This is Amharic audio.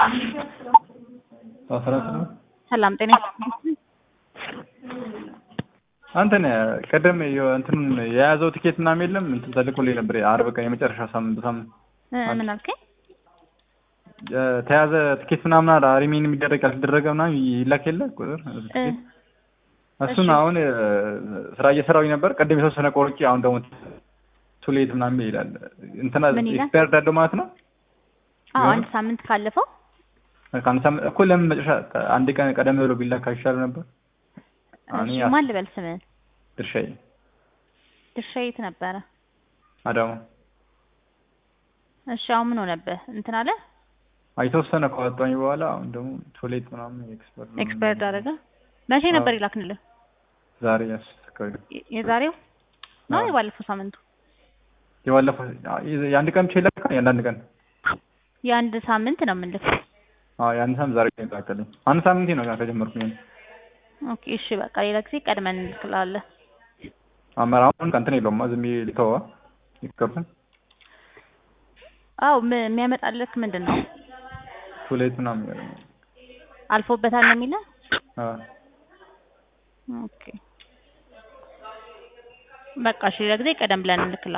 አስራት ነው። ሰላም ጤና አንተን ቀደም እንትን የያዘው ቲኬት ምናምን የለም እንትን ተልኮልኝ ነበር። አርብ ቀን የመጨረሻ ሳምንት ሳምንት ምን አልከኝ? ተያዘ ቲኬት ምናምን አለ ሪሜን የሚደረግ ያልተደረገ ምናምን ይላክ የለ ቁጥር እሱን አሁን ስራ እየሰራሁኝ ነበር። ቀደም የተወሰነ ቆርጬ አሁን ደግሞ ቱሌት ምናምን ይላል እንትና ኤክስፓየርድ አለው ማለት ነው። አዎ አንድ ሳምንት ካለፈው ከአንድ ሳምንት እኮ ለምን መጨረሻ አንድ ቀን ቀደም ብሎ ቢላክ አይሻል ነበር? እሺ ማን ልበል ስምህን? ድርሻዬ ድርሻዬ የት ነበረ? አዳማ። እሺ አሁን ምን ሆነብህ? እንትን አለ የተወሰነ ከወጣኝ በኋላ አሁን ደግሞ ቶሌት ምናምን ኤክስፐርት ኤክስፐርት አደረገ። መቼ ነበር ይላክንልህ? ዛሬ ያስከሪ የዛሬው ነው የባለፈው ሳምንቱ? የባለፈው የአንድ ቀን ብቻ ይላካል። የአንዳንድ ቀን የአንድ ሳምንት ነው የምልህ። አዎ የአንድ ሳምንት ዛሬ ይላካልኝ። አንድ ሳምንቴ ነው ገና ከጀመርኩኝ። ኦኬ እሺ በቃ ሌላ ጊዜ ቀድመን እንልክልሃለን። አመራውን እንትን የለውም ዝም ብዬ ልተዋ ይገባል። አዎ የሚያመጣልህ ምንድን ነው? ቱሌት ምናምን ያለ አልፎበታል ነው የሚለው? አዎ ኦኬ በቃ እሺ ሌላ ጊዜ ቀደም ብለን እንልክልሃለን።